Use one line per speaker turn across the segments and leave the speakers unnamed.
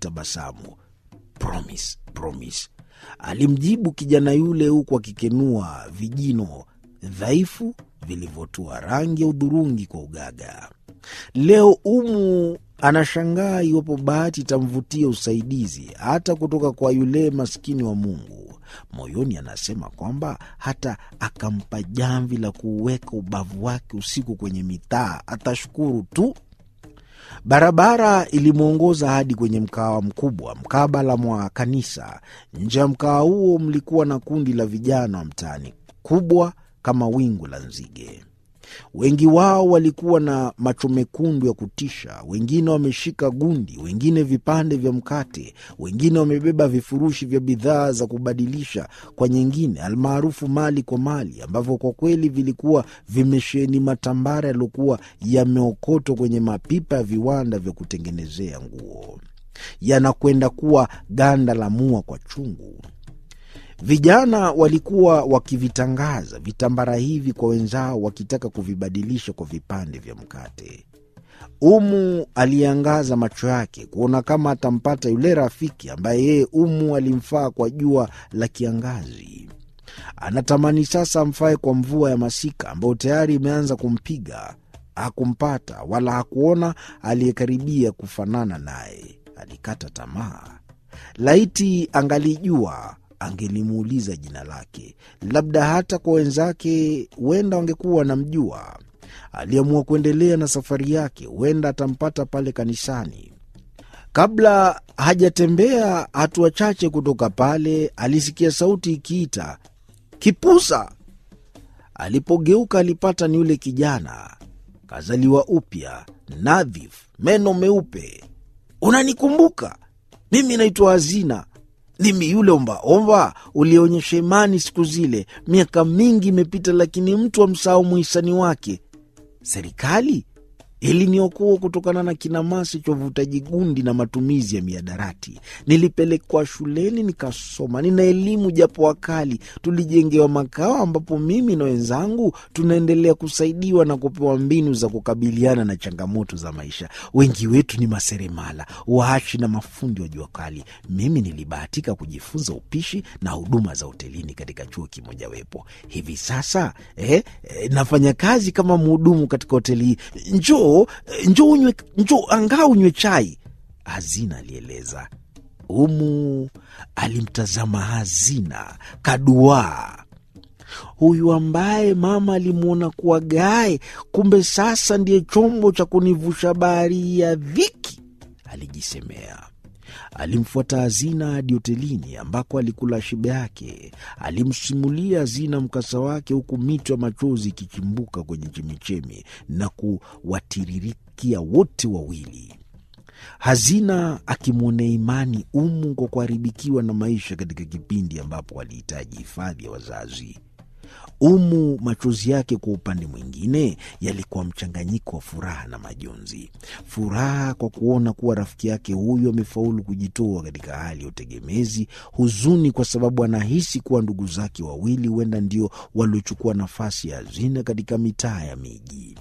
alitabasamu. Promise, promise, alimjibu kijana yule huku akikenua vijino dhaifu vilivyotua rangi ya udhurungi kwa ugaga. Leo Umu anashangaa iwapo bahati itamvutia usaidizi hata kutoka kwa yule maskini wa Mungu. Moyoni anasema kwamba hata akampa jamvi la kuuweka ubavu wake usiku kwenye mitaa atashukuru tu. Barabara ilimwongoza hadi kwenye mkawa mkubwa mkabala mwa kanisa. Nje ya mkawa huo mlikuwa na kundi la vijana wa mtaani, kubwa kama wingu la nzige. Wengi wao walikuwa na macho mekundu ya kutisha, wengine wameshika gundi, wengine vipande vya mkate, wengine wamebeba vifurushi vya bidhaa za kubadilisha kwa nyingine, almaarufu mali kwa mali, ambavyo kwa kweli vilikuwa vimesheheni matambara yaliyokuwa yameokotwa kwenye mapipa ya viwanda vya kutengenezea nguo, yanakwenda kuwa ganda la mua kwa chungu. Vijana walikuwa wakivitangaza vitambara hivi kwa wenzao, wakitaka kuvibadilisha kwa vipande vya mkate. Umu aliangaza macho yake kuona kama atampata yule rafiki ambaye yeye Umu alimfaa kwa jua la kiangazi. Anatamani sasa amfae kwa mvua ya masika ambayo tayari imeanza kumpiga. Hakumpata wala hakuona aliyekaribia kufanana naye. Alikata tamaa. Laiti angalijua angelimuuliza jina lake, labda hata kwa wenzake huenda wangekuwa wanamjua. Aliamua kuendelea na safari yake, huenda atampata pale kanisani. Kabla hajatembea hatua chache kutoka pale, alisikia sauti ikiita Kipusa. Alipogeuka alipata ni yule kijana kazaliwa upya, nadhif, meno meupe. Unanikumbuka? Mimi naitwa Hazina mimi yule ombaomba ulionyesha imani siku zile. Miaka mingi imepita, lakini mtu amsahau muhisani wake. Serikali iliniokoa kutokana na kinamasi cha uvutaji gundi na matumizi ya miadarati. Nilipelekwa shuleni nikasoma, nina elimu japo wakali. Tulijengewa makao ambapo mimi na wenzangu tunaendelea kusaidiwa na kupewa mbinu za kukabiliana na changamoto za maisha. Wengi wetu ni maseremala, waashi na mafundi wa jua kali. Mimi nilibahatika kujifunza upishi na huduma za hotelini katika chuo kimojawapo. Hivi sasa eh, eh, nafanya kazi kama mhudumu katika hoteli hii. Njoo njoo unywe, njoo angaa unywe chai, Hazina alieleza. Umu alimtazama Hazina kaduaa. Huyu ambaye mama alimwona kuwa gae, kumbe sasa ndiye chombo cha kunivusha bahari ya dhiki, alijisemea. Alimfuata Hazina hadi hotelini ambako alikula shibe yake. Alimsimulia Hazina mkasa wake, huku mito ya machozi ikichimbuka kwenye chemichemi na kuwatiririkia wote wawili. Hazina akimwonea imani Umu kwa kuharibikiwa na maisha katika kipindi ambapo alihitaji hifadhi ya wazazi. Umu machozi yake kwa upande mwingine yalikuwa mchanganyiko wa furaha na majonzi. Furaha kwa kuona kuwa rafiki yake huyu amefaulu kujitoa katika hali ya utegemezi, huzuni kwa sababu anahisi kuwa ndugu zake wawili huenda ndio waliochukua nafasi ya Hazina katika mitaa ya miji.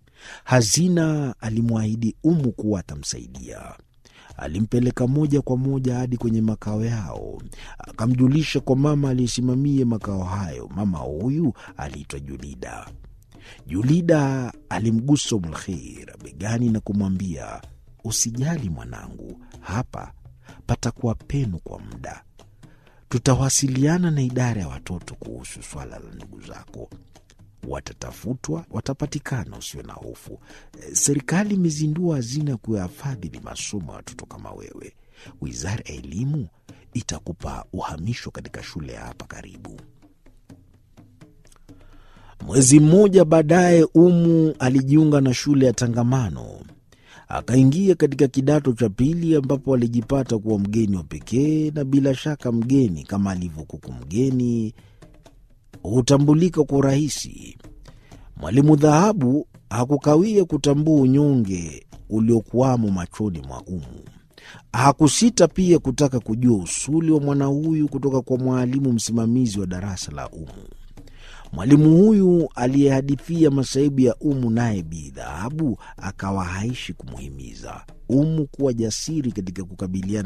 Hazina alimwahidi Umu kuwa atamsaidia. Alimpeleka moja kwa moja hadi kwenye makao yao, akamjulisha kwa mama aliyesimamia makao hayo. Mama huyu aliitwa Julida. Julida alimgusa Umulkhir begani na kumwambia, usijali mwanangu, hapa patakuwa penu kwa muda. Tutawasiliana na idara ya watoto kuhusu swala la ndugu zako watatafutwa, watapatikana, usio na hofu. Serikali imezindua hazina ya kuyafadhili masomo ya watoto kama wewe. Wizara ya Elimu itakupa uhamisho katika shule ya hapa karibu. Mwezi mmoja baadaye, Umu alijiunga na shule ya Tangamano, akaingia katika kidato cha pili, ambapo alijipata kuwa mgeni wa pekee, na bila shaka mgeni kama alivyokuku mgeni hutambulika kwa urahisi. Mwalimu Dhahabu hakukawia kutambua unyonge uliokuwamo machoni mwa Umu. Hakusita pia kutaka kujua usuli wa mwana huyu kutoka kwa mwalimu msimamizi wa darasa la Umu. Mwalimu huyu aliyehadithia masaibu ya Umu, naye Bi Dhahabu akawa haishi kumuhimiza Umu kuwa jasiri katika kukabiliana